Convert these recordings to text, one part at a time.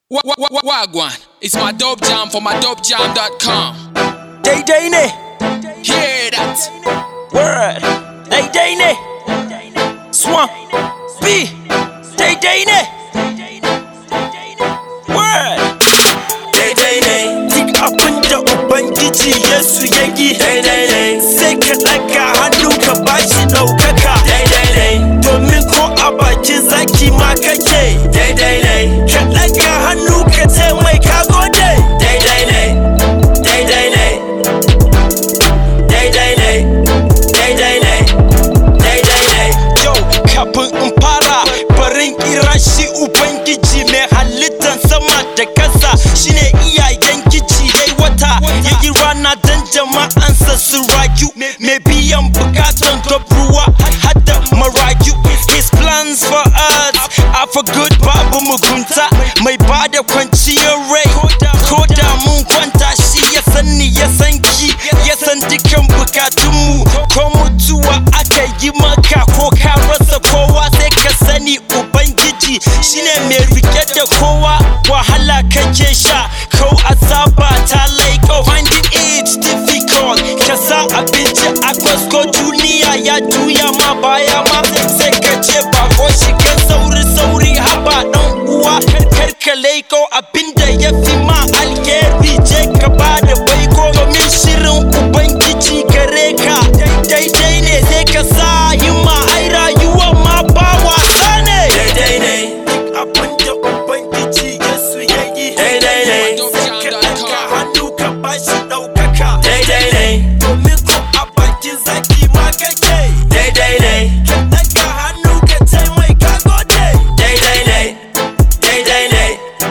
Wa- wa- wa- Wagwan, it's my dope jam for my dopejam.com. Daidai ne, Hear that? word. Daidai ne, swan. B, daidai ne, word. Daidai ne, duk abin da Ubangiji Yesu ya yi. Daidai ne, sai ka ɗaga hannu ka bashi ɗaukaka. Daidai ne, domin ko a bakin zaki ma kake. Daidai ne, ka ɗaga hannu ka ce mai ka gode. Daidai ne, daidai ne. daidai ne daidai ne daidai ne yau kafin in fara barin kira shi ubangiji mai halittar sama da kasa shine iyayen gici yayi wata yayi rana dan jama'ansa su rayu mai biyan bukatan ruwa hada marayu his plans for us are for good babu mugunta mai bada kwanciyar rai ko da mun kwanta shi ya sani ya san ki ya san dukan bukatunmu ko mutuwa aka yi maka ko ka rasa kowa sai ka sani ubangiji shine mai rike da kowa wahala kake sha ko azaba ta laiko finding it difficult ka sa abinci a kwasko duniya ya juya ma baya ma sai ka ce ba ko shiga sauri sauri haba dan uwa kar ka laiko abinda ya fi ma alheri je ka ba da baiko domin shirin ubangiji gare ka daidai ne sai ka sa yi ma ai rayuwa ma ba wasa ne daidai ne abinda ubangiji yesu ya yi daidai ne sai ka ɗaga hannu ka bashi ɗaukaka daidai ne domin ko a bakin zaki ma kake daidai ne ka ɗaga hannu ka ce mai ka gode daidai ne daidai ne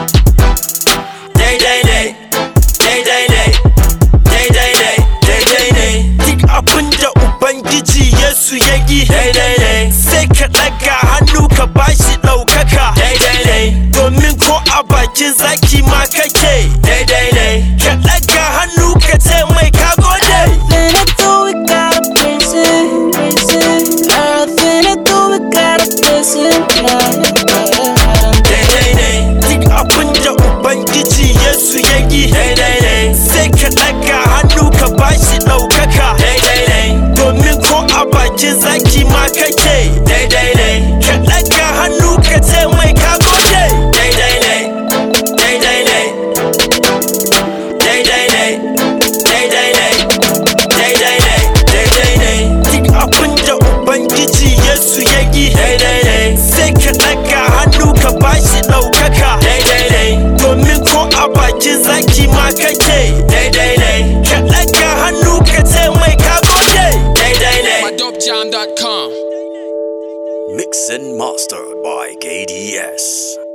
daidai ne daidai ne daidai ne daidai ne duk abin da ubangiji yesu ya yi daidai ne sai ka ɗaga hannu ka bashi ɗaukaka daidai ne domin ko a bakin zaki ma kake daidai ne ka ɗaga hannu ka ce mai ka gode Everything I do, we gotta praise it, praise it. Everything I do, we gotta praise it, yeah, yeah. daidai ne duk abin da ubangiji yesu ya yi daidai ne sai ka ɗaga hannu ka bashi ɗaukaka daidai ne domin ko a bakin zaki ma kake daidai ne ka ɗaga hannu ka ce mai ka gode daidai ne daidai ne daidai ne daidai ne daidai ne daidai ne duk abin da ubangiji yesu ya yi daidai ne sai ka ɗaga hannu ka bashi ɗaukaka daidai ne domin ko a bakin zaki ma kake daidai ne ka ɗaga hannu ka ce mai ka gode daidai ne My dopejam.com. Mix and mastered by KDS.